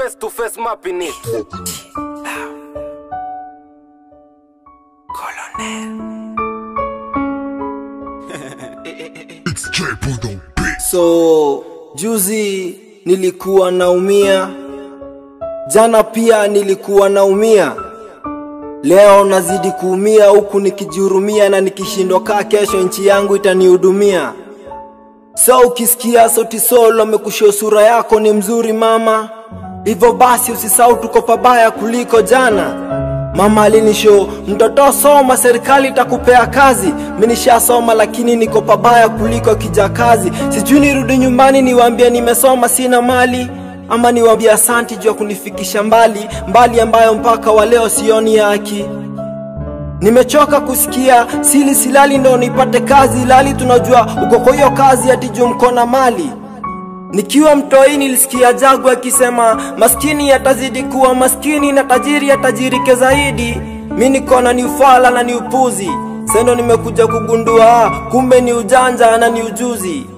face to face mapping it. It's J Bundo Beat. So juzi nilikuwa naumia, jana pia nilikuwa naumia, leo nazidi kuumia huku nikijihurumia na nikishindwa kaa kesho nchi yangu itanihudumia. So ukisikia sauti solo amekushia sura yako ni mzuri mama, hivyo basi usisahau tuko pabaya kuliko jana. Mama alinisho mtoto soma, serikali itakupea kazi. Mimi nishasoma lakini niko pabaya kuliko kijakazi. Sijui nirudi nyumbani niwaambie nimesoma sina mali ama niwaambie asanti juu ya kunifikisha mbali mbali, ambayo mpaka wa leo sioni haki. Nimechoka kusikia sili silali ndo nipate kazi, lali tunajua uko kwa hiyo kazi ati juu mko na mali. Nikiwa mtoi nilisikia Jagu akisema maskini atazidi kuwa maskini na tajiri atajirike zaidi. Mi niko na ni ufala na ni upuzi, sendo nimekuja kugundua kumbe ni ujanja na ni ujuzi.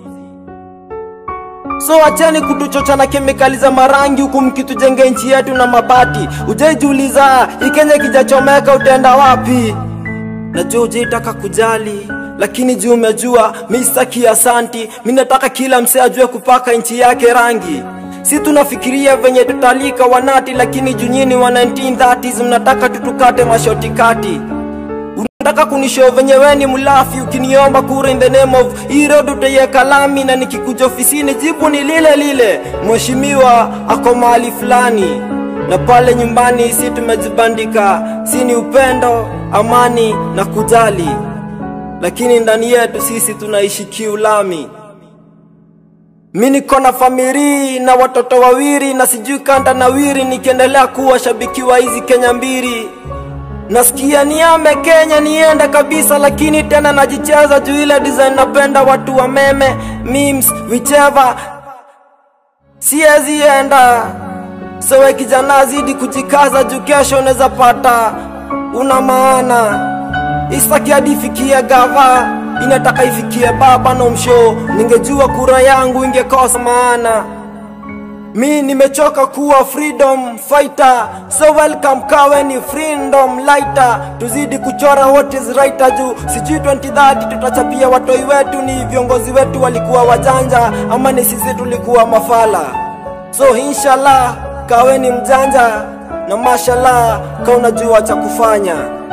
So acheni kutuchocha na kemikali za marangi huku mkitujenge nchi yetu na mabati. Ujaijiuliza Ikenya kijachomeka utaenda wapi? Najua ujaitaka kujali lakini juu umejua mi sitaki asanti, mi nataka kila msee ajue kupaka nchi yake rangi. Si tunafikiria venye tutalika wanati, lakini juu nyinyi wa 1930s mnataka tutukate mashoti kati. Unataka kunishow venye we ni mlafi, ukiniomba kura in the name of hii road utaiweka lami, na nikikuja ofisini jibu ni lile lile, mheshimiwa ako mahali fulani na pale nyumbani si tumejibandika, si ni upendo, amani na kujali lakini ndani yetu sisi tunaishi kiulami. Mi niko na famiri na watoto wawili na sijui kanda nawiri, nikiendelea kuwa shabiki wa hizi Kenya mbili. Nasikia niame Kenya niende kabisa, lakini tena najicheza juu ile design napenda watu wa meme memes whichever, siwezi enda so we kijana, zidi kujikaza juu kesho unaweza pata una maana Isitaki hadi ifikie gava, inataka ifikie baba na msho. Ningejua kura yangu ingekosa maana. Mi nimechoka kuwa freedom fighter, so welcome kawe ni freedom lighter. Tuzidi kuchora what is right juu sijui 2030 tutachapia watoi wetu, ni viongozi wetu walikuwa wajanja ama ni sisi tulikuwa mafala. So inshallah kawe ni mjanja na mashallah ka unajua cha kufanya.